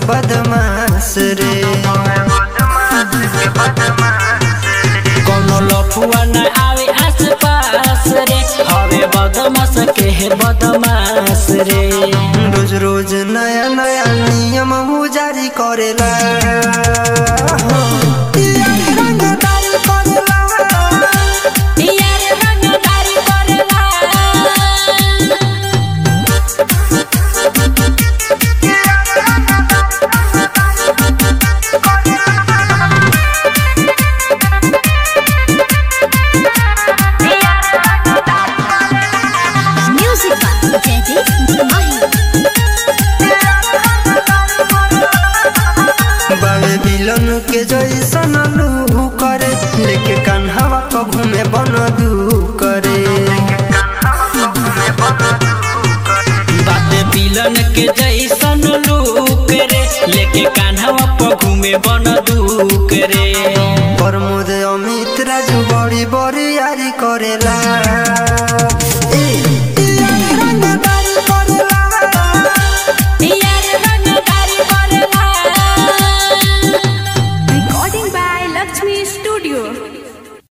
बदमाश रे कोनो लफुआ न आवे आस पास रे हवे बदमाश के है बदमाश रे रोज रोज नया नया नियम उ जारी करेला यार रंगदारी करेला यार रंगदारी करेला Music by Teddy Mahi. बावे बिलन के जैसन लू करे लेके कान्हावा को घूमे बन दू करे बाते बिलन के जैसन लूक रे लेके कान्हवा पर घूमे बन दूक रे प्रमोद अमित राजू बड़ी बड़ी यारी करेला